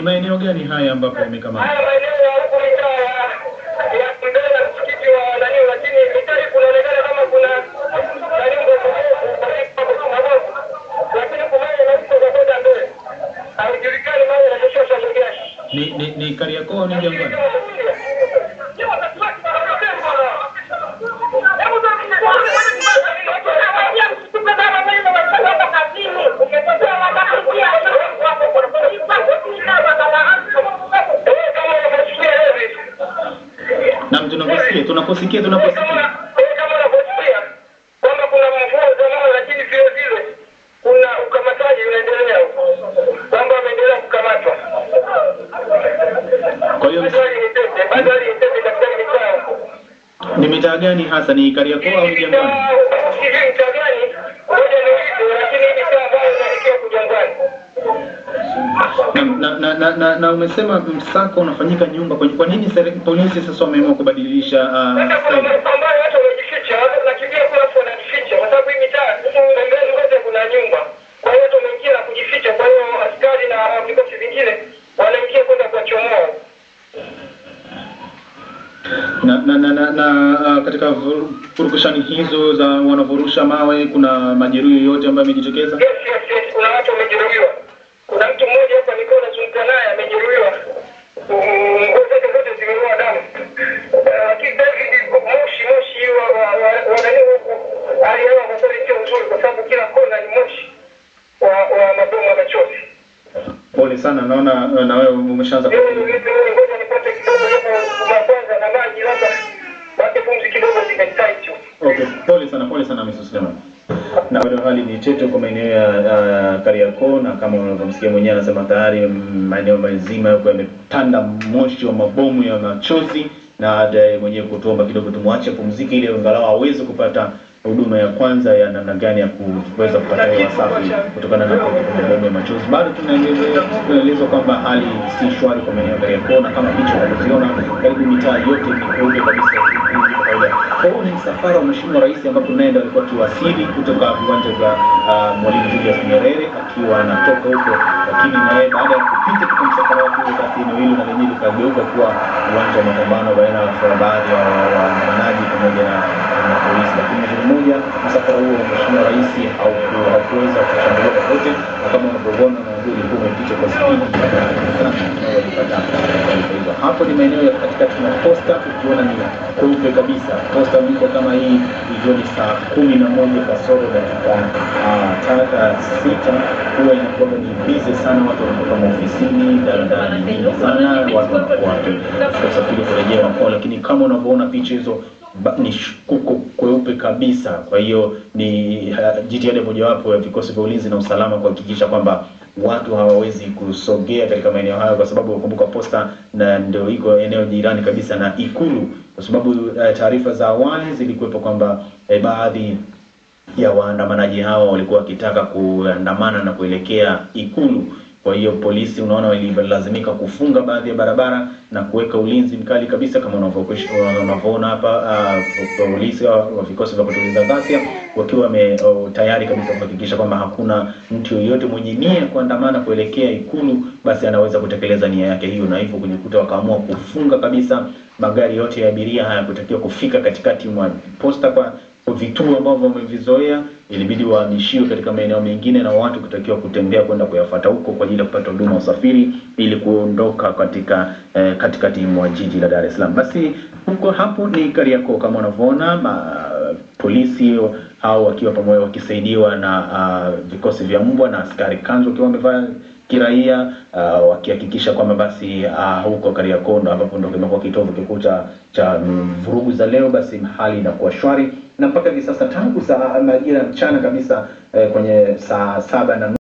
maeneo gani haya ambapo wamekamatwa? Haya maeneo ya huku mitaa ya ya mbele na msikiti wa nani, lakini mitaa hii kunaonekana kama kuna nani mabovu, lakini kumaye na huko za kwenda mbele haijulikani mahali inatoshea sehemu gani. Ni ni, ni Kariakoo au ni Jangwani? Naam, tunaposikia tunaposikia tunaposikia. kama unavyosikia kwamba kuna mvua za mawe, lakini vile vile kuna ukamataji unaendelea huko, kwamba wameendelea kukamatwa. Kwa hiyo Bado hali ni tete, bado hali ni tete katika hii mitaa huko. ni mitaa gani hasa? Ni Kariakoo au ni Jangwani? Sijui mtaa gani, ngoja niulize, lakini hii mitaa ambayo inaelekea kujangwani Na, na, na, na, na umesema msako unafanyika nyumba kwa kwa nini seri- polisi sasa wameamua kubadilisha uh, Sasa kuna style? maeneo ambayo watu wamejificha, watu wanakimbia kuna watu wanajificha, kwa sababu hii mitaa pembeni kote kuna nyumba. Kwa hiyo watu wameingia na kujificha, kwa hiyo askari na vikosi vingine wanaingia kwenda kuwachomoa. na na na, na, na uh, katika vuru- purukushani hizo za wanavurusha mawe kuna majeruhi yoyote ambayo amejitokeza? Yes, yes, yes, kuna watu wamejeruhiwa. Kuna mtu mmoja hapa nilikuwa nazungumza naye amejeruhiwa, Mm, nguo zake zote zimeloa damu. Eh, Lakini David, moshi moshi wa wa wa- wa nani huku, hali ya hewa kwa kweli sio nzuri, kwa sababu kila kona ni moshi wa wa mabomu ya machozi. Pole sana, naona uh, na wewe umeshaanza Mimi niulize wewe, ngoja nipate kidogo hapo kwa kwanza na maji, labda basi pumzi kidogo zimejitaitu. Okay, pole sana, pole sana Mrs. Suleiman. Na bado hali ni tete kwa maeneo ya uh, Kariakoo na kama unavyomsikia mwenyewe anasema tayari mm, maeneo mazima yako yametanda moshi wa mabomu ya machozi na hata yeye mwenyewe kutuomba kidogo tumwache pumzike ili angalau aweze kupata huduma ya kwanza ya namna gani ya kuweza kupata hewa safi kutokana na mabomu ya machozi. Bado tunaendelea tunaelezwa kwamba hali si shwari kwa maeneo ya Kariakoo na kama hicho unavyoziona karibu mitaa yote ni kweupe kabisa kawaida. Kwa hiyo ni msafara wa Mheshimiwa Rais ambapo naye ndo alikuwa akiwasili kutoka viwanja vya uh, Mwalimu Julius Nyerere akiwa anatoka huko, lakini naye baada ya kupita katika msafara wake huo, basi eneo hilo na lenyewe likageuka kuwa uwanja wa mapambano baina ya baadhi ya waandamanaji pamoja na na polisi. Lakini uzuri mmoja, msafara huo wa Mheshimiwa Rais hauku- haukuweza kushambuliwa popote, na kama unavyoona na ndio ulikuwa umepita kwa spidi sana walipata taarifa hizo. Hapo ni maeneo ya katikati mwa posta, ukiona ni kweupe kabisa. Posta mpya kama hii ikiwa ni saa kumi na moja kasoro dakika ah, tata sita huwa inakuwa ni bize sana, watu wanatoka maofisini, daladala ni nyingi sana, watu wanakuwa katika usafiri kurejea makwao, lakini kama unavyoona picha hizo ba- ni sh- kuko kweupe kabisa. Kwa hiyo ni uh, jitihada mojawapo ya vikosi vya ulinzi na usalama kuhakikisha kwamba watu hawawezi kusogea katika maeneo hayo, kwa sababu kumbuka posta na ndio iko eneo jirani kabisa na Ikulu, kwa sababu uh, taarifa za awali zilikuwepo kwamba eh, baadhi ya waandamanaji hao walikuwa wakitaka kuandamana na kuelekea Ikulu. Kwa hiyo polisi, unaona, walilazimika kufunga baadhi ya barabara na kuweka ulinzi mkali kabisa, kama unavyokush- unavyoona hapa. Uh, polisi wa wa vikosi vya kutuliza ghasia wakiwa wame oh, tayari kabisa kuhakikisha kwamba hakuna mtu yoyote mwenye nia ya kuandamana kuelekea Ikulu, basi anaweza kutekeleza nia yake hiyo, na hivyo kujikuta wakaamua kufunga kabisa magari yote ya abiria hayakutakiwa kufika katikati mwa posta kwa kwa vituo ambavyo wamevizoea ilibidi wahamishiwe katika maeneo mengine na watu kutakiwa kutembea kwenda kuyafuata huko kwa ajili ya kupata huduma ya usafiri ili kuondoka katika eh, katikati mwa jiji la Dar es Salaam. Basi huko hapo ni Kariakoo kama unavyoona, ma- polisi hao wakiwa pamoja wakisaidiwa na uh, vikosi vya mbwa na askari kanzu wakiwa wamevaa kiraia uh, wakihakikisha kwamba basi uh, huko Kariakoo ndo ambapo ndo kimekuwa kitovu kikuu cha cha mm, vurugu za leo, basi hali inakuwa shwari na mpaka hivi sasa tangu saa majira ya mchana kabisa eh, kwenye saa saba na